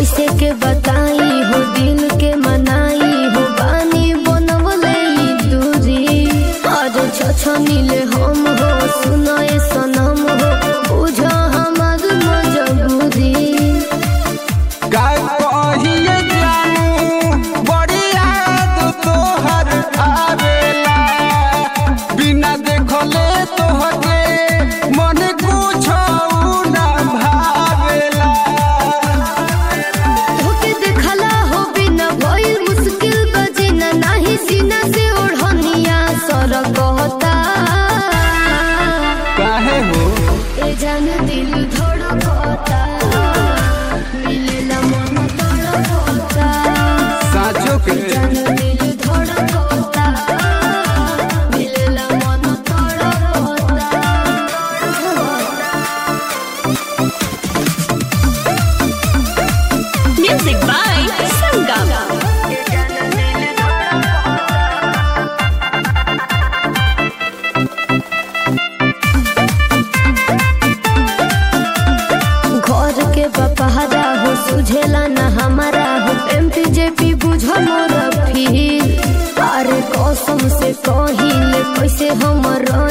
कैसे के बताई हो दिल के मनाई हो बानी बनवले ई दूरी आज छछनीले हम हो सुनाए सनम हो बुझ हमार मजबूरी का कहिए जानू बड़ी याद तोहर आवेला बिना देखले तोहके मन कुछ ना भावेला धोके देखला हो बिना भइल मुश्किल बजिना नाही सीना से ओढ़निया सर कहता काहे हो ए जान दिल धड़कता मिलेला मन तड़पता साचो के जान दिल धड़कता मिलेला मन तड़पता Music by Sangam. घर के बपहरा हो सुझेला न हमारा हो एम पी जे पी बुझ मोर फील अरे कसम से कहिल कैसे हम रह